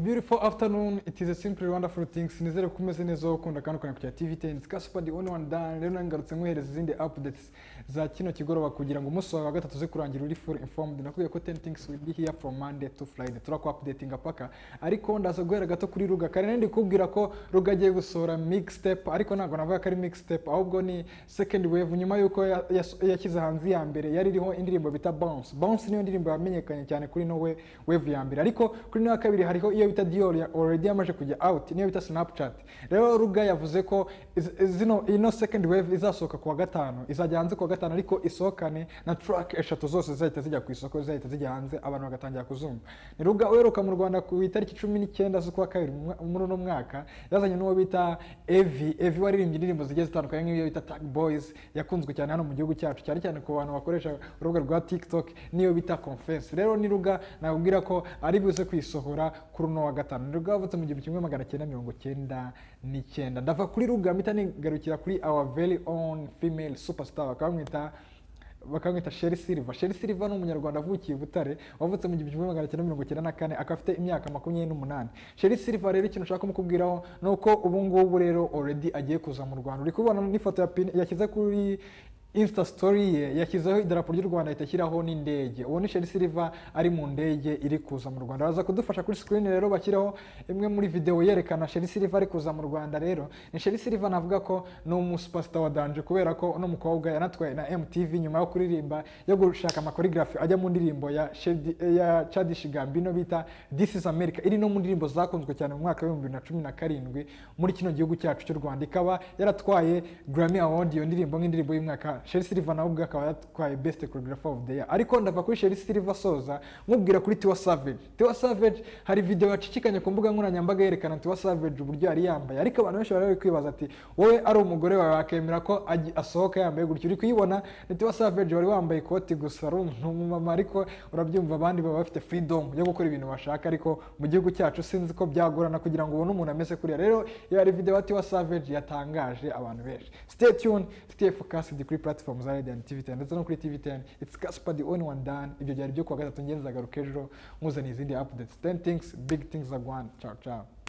beautiful afternoon it is a simple wonderful things nizere ko umeze neza wowe ukunda kandi ukanakurira tv ten it's Casper the only one done rero nange ngarutse nkuhereza izindi updates za kino kigoroba kugira ngo umunsi wawe wa gatatu uze kurangira uri full informed nakubwiye ko 10 things will be here from monday to friday turaku updatinga paka ariko ndaza guhera gato kuri ruga kare nari ndikubwira ko ruga agiye gusohora mixtape ariko ntabwo navuga ko ari mixtape ahubwo ni second wave nyuma y'uko ya- yas- yashyize hanze iya mbere yari iriho indirimbo bita bounce bounce niyo ndirimbo yamenyekanye cyane kuri no we- wave ya mbere ariko kuri no ya kabiri hariho iyo bita dior ya already yamaze kujya out niyo bita snapchat rero ruga yavuze ko iz- zino ino second wave izasohoka kuwa gatanu izajya hanze kuwa gatanu ariko isohokane na track eshatu zose zizahita zijya ku isoko zizahita zijya hanze abantu bagatangira kuzumva ni ruga uheruka mu rwanda ku itariki cumi n'icyenda z'ukwa kabiri mu mwa- muri uno mwaka yazanye n'uwo bita evi evi waririmbye indirimbo zigiye zitandukanye nk'iyo bita tag boys yakunzwe cyane hano mu gihugu cyacu cyane cyane ku bantu bakoresha urubuga rwa tiktok niyo bita confense rero ni ruga nakubwira ko ari buze kuyisohora kuri uno wa gatanu ni ruga yavutse mu gihumbi kimwe magana cyenda mirongo cyenda n'icyenda ndava kuri ruga mpita nigarukira kuri our very own female superstar bakamwita bakamwita Sheri Silva. Sheri Silva ni umunyarwanda avukiye i Butare, wavutse mu gihumbi kimwe magana cyenda mirongo icyenda na kane, akaba afite imyaka makumyabiri n'umunani. Sheri Silva rero ikintu nshaka kumukubwiraho ni uko ubu ngubu rero already agiye kuza mu Rwanda. Uri kubona n'ifoto ya pin yashyize kuri Insta story ye yashyizeho idarapo ry'u Rwanda ahita ashyiraho n'indege. Uwo ni Sheri Silva ari mu ndege iri kuza mu Rwanda. Baza kudufasha kuri screen rero bashyiraho imwe muri video yerekana Sheri Silva ari kuza mu Rwanda rero. Ni Sheri Silva navuga ko ni umusupasita wa danje kubera ko uno mukobwa yanatwaye na MTV nyuma yo kuririmba yo gushaka amakorigrafi ajya mu ndirimbo ya, Shady- ya Chadish Gambino bita This is America iri no mu ndirimbo zakunzwe cyane mu mwaka w'ibihumbi bibiri na cumi na karindwi muri kino gihugu cyacu cy'u Rwanda ikaba yaratwaye Grammy Award iyo ndirimbo nk'indirimbo y'umwaka Sherry Silver nawe ubwe akaba yatwaye Best Choreographer of the Year ariko ndava kuri Sherry Silver soza mubwira kuri Tiwa Savage Tiwa Savage hari video yacicikanye ku mbuga nkoranyambaga yerekana Tiwa Savage uburyo yari yambaye ariko abantu benshi bari bari kwibaza ati wowe ari umugore wawe wakemera ko aji- asohoka yambaye gutyo uri kuyibona ni Tiwa Savage wari wambaye ikoti gusa ari umumama ariko urabyumva abandi baba bafite freedom yo gukora ibintu bashaka ariko mu gihugu cyacu sinzi ko byagorana kugira ngo ubone umuntu ameze kuriya rero iyo hari video ya Tiwa Savage yatangaje abantu benshi stay tuned stay focused kuri platform za Radiant TV10 ndetse no kuri TV10 it's Casper the only one done ibyo byari byo kuwa gatatu ngenzagaruka ejo muzaniye izindi updates 10 things big things are gone ciao ciao